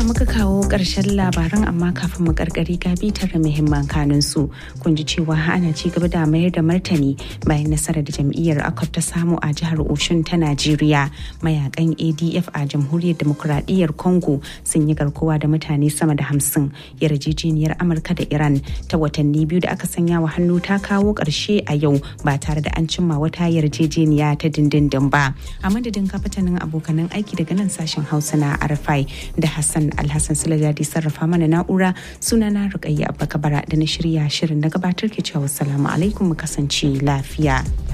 muka kawo ƙarshen labaran amma kafin mu karkari ga bitar da muhimman kanun su kun ji cewa ana ci gaba da mayar da martani bayan nasarar da jam'iyyar akot ta samu a jihar oshun ta najeriya mayakan adf a jamhuriyar demokuraɗiyyar congo sun yi garkuwa da mutane sama da hamsin yarjejeniyar amurka da iran ta watanni biyu da aka sanya wa hannu ta kawo ƙarshe a yau ba tare da an cimma wata yarjejeniya ta dindindin ba a madadin kafatanin abokanan aiki daga nan sashen hausa na arfai da hassan alhassan sulajadi sarrafa mana na'ura suna na rukayya abba kabara da na shirya shirin na gabatar ke cewa salamu alaikum mu kasance lafiya.